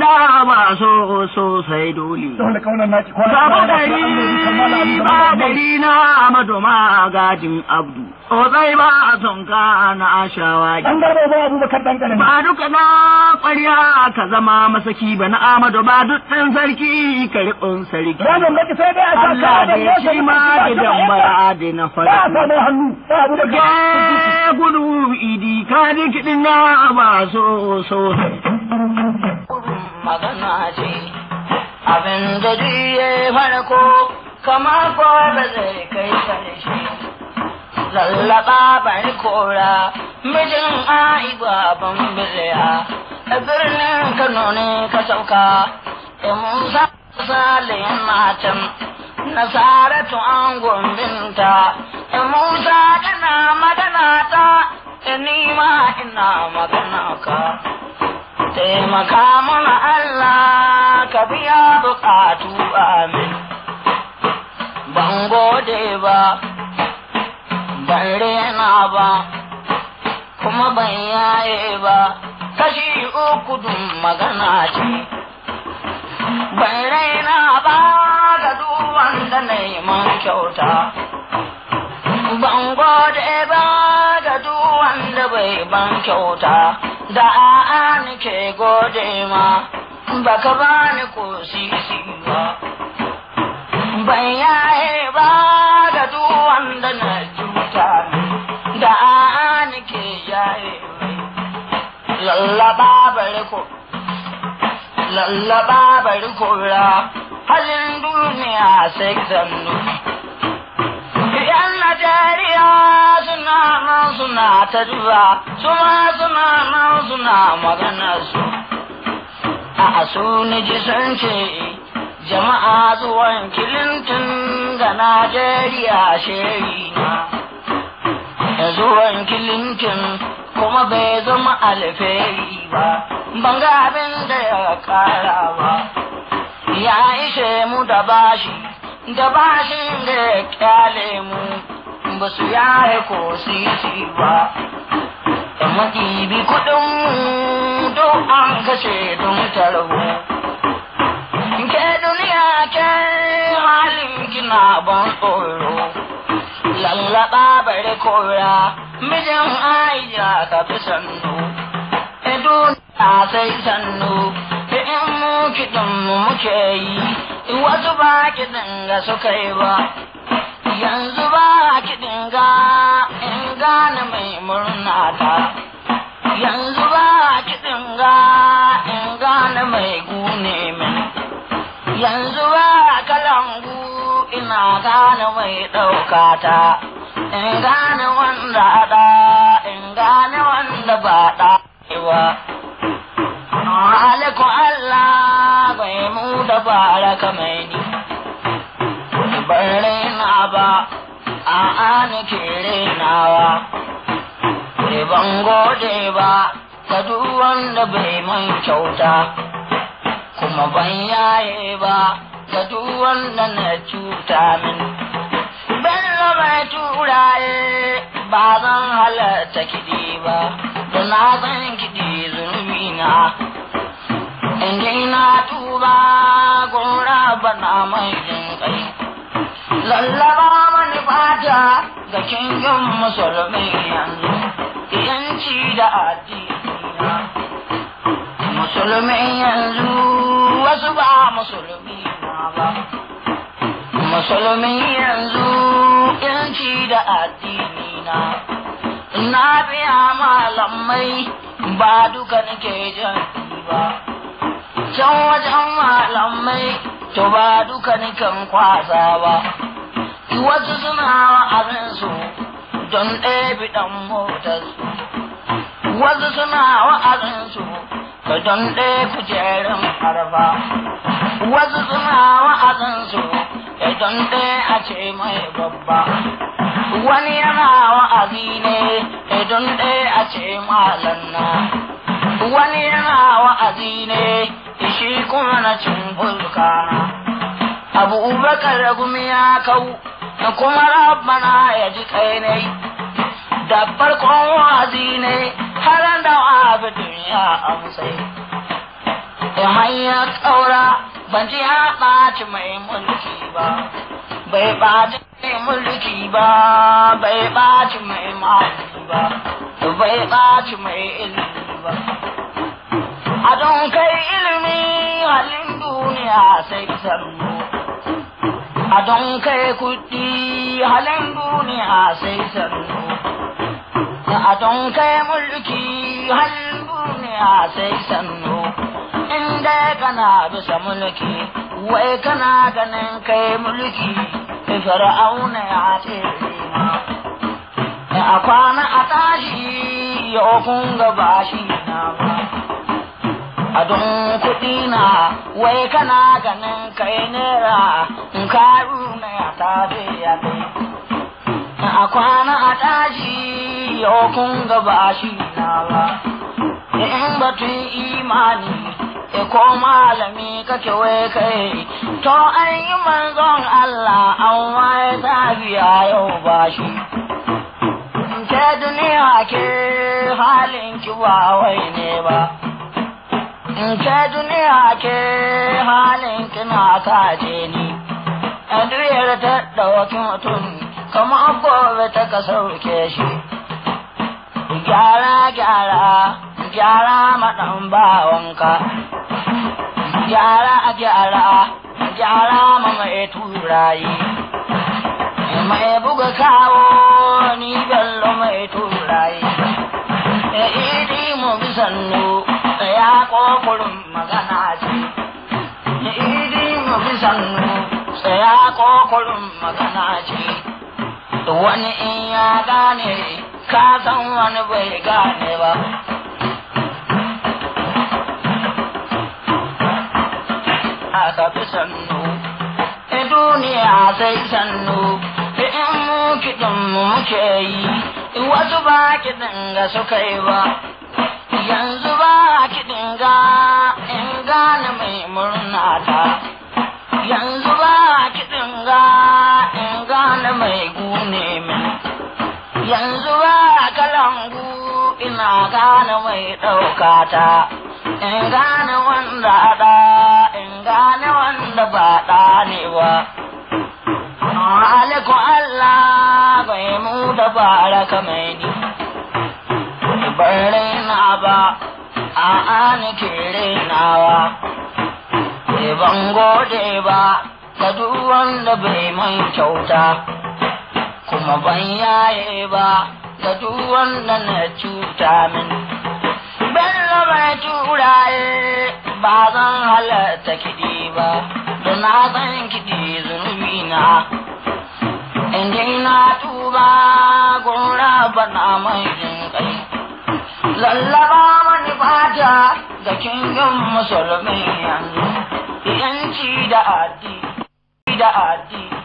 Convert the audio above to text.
na ba so so sai dole. dole kaunar naki kwana Baba kwana gari kammala abin da ba ba gari na Amadu magajin Abdu. Tsotsai ba a son ka na ashawagi. dan garba ba abubakar dan karami Ba duka na ƙwarya ka zama masaki ba na Amadu ba duk ɗan sarki ka riƙon sarki. ranar baki sai dai a sa Allah kaya da ya ci ma gidan bara da na ba a farko. samu hannu ba abubakar Ke gudu idi ka ji kiɗin na ba so so. magana ce abin da ya farko kama ko ba zai kai karshe lallaba bari kora mijin ai baban biliya a birnin kano ne ka sauka da musa salihin matan nasaratu an gombinta da musa kana magana ta da nima ina magana ka taimaka mana Allah ka biya bukatu amin ban gode ba ban rena ba kuma ban yaye ba kashi uku dun magana ce ban raina ba ga duk wanda na yi man kyauta ban gode ba ga duk wanda bai ban kyauta da a'a nake gode ma baka bani ko sisi ba ban yaye ba ga duk wanda na cuta ni da a'a nake yaye mai lallaba bari ko lallaba bari kora halin duniya sai zannu Yan Najeriya suna nan suna ta duba, suma suna nan suna magana su. A su ni ji sun ce jama'a zuwan Clinton ga Najeriya sheri na. Zuwan Clinton kuma bai zama alfahari ba, ban ga abin da ya kara ba. Ya ishe mu da bashi. da bashin da ya kyale mu ba su yare ko sisi ba da maɗibi kuɗin mu don an kashe don tarho ke duniya ke halin kina ban tsoro lallaba bare kora mijin aisha ka fi sannu duniya sai sannu in mu kiɗin mu muke yi wasu ba kiɗin ga suka yi ba yanzu ba kiɗin ga in gane mai murna ta yanzu ba kiɗin ga in gane mai gune min yanzu ba kalangu ina gane mai ɗauka ta in gane wanda ɗa in gane wanda ba ɗa ba Aliku Allah bai mu da baraka mai ni, ban raina ba, a'a nake rainawa, bai ban gode ba, ga duk wanda bai man kyauta, kuma ban yaye ba, ga duk wanda na cuta min. Bello mai turaye ba zan halatta kiɗi ba, da na san kiɗi zunubi na. Inji na tuba gora bana mai jin kai. Lallaba mani fata ga kingin musulmi yanzu, yanci da addini Musulmi yanzu wasu ba musulmi na ba. Musulmi yanzu yanci da addini na. Na biya malamai ba duka nake jan ba. can wajen malamai to ba duka nikan kwasa ba wasu suna wa'azinsu don ɗebi ɗan motarsu wasu suna wa'azinsu don ɗaya kujerin arba wasu suna wa'azinsu don ɗaya a ce mai babba wani yana wa'azi ne don ɗaya a ce malanna wani yana wa'azi ne shi kuma na cin fulkana abubakar gumi ya kau da kuma rabbana ya ji kai ne da farkon wa'azi ne har da wafi duniya amsai hanyar ƙaura ban ji ya ɓaci mai mulki ba bai ɓaci mai mulki ba bai ɓaci mai mali ba bai ɓaci mai ilimi ba a don kai ilimi halin duniya sai sannu a don kai kuɗi halin duniya sai sannu a don kai mulki halin duniya sai sannu inda kana bisa mulki wai kana ganin kai mulki fir'auna ya ce a kwana a tashi yau kun ga bashi na ba a don kuɗi na wai kana ganin kai nera in ka na ya tafi ya kai a kwana a tashi yau kun ga bashi na ba in batun imani e ko malami kake wai kai to an yi manzon Allah an waye ta biya yau bashi ke duniya ke halin ki ba wai ne ba in ke duniya ke halin ki na kaje ni a duniyar ta ɗauki mutum kamar gobe ta ka sauke shi gyara gyara gyara maɗan bawanka gyara gyara gyara ma mai turayi mai buga kawo ni bello mai turayi e idi mu bisannu ya kokurin magana ce e idi mu bisannu ya kokurin magana ce wani in ya gane ka san wani bai gane ba aka fi sannu e duniya sai sannu in mu kiɗin mu muke yi wasu ba kiɗin ga suka yi ba yanzu ba kiɗin ga in gane mai murna ta yanzu ba kiɗin ga in gane mai gune min yanzu ba kalangu ina gane mai ɗaukata in gane wanda ɗa in gane wanda ba ɗa ne ba Aliku Allah bai mu da baraka mai ni bare na ba a ani kere nawa ban gode ba ga duk wanda bai man kyauta kuma ban yaye ba ga duk wanda na cuta min bello mai turaye ba zan halatta kiɗi ba da na san kiɗi zunubi na inda na tuba gora bana mai jin kai lallaba mani fata ga kingin musulmi yanzu yanci da addi da addi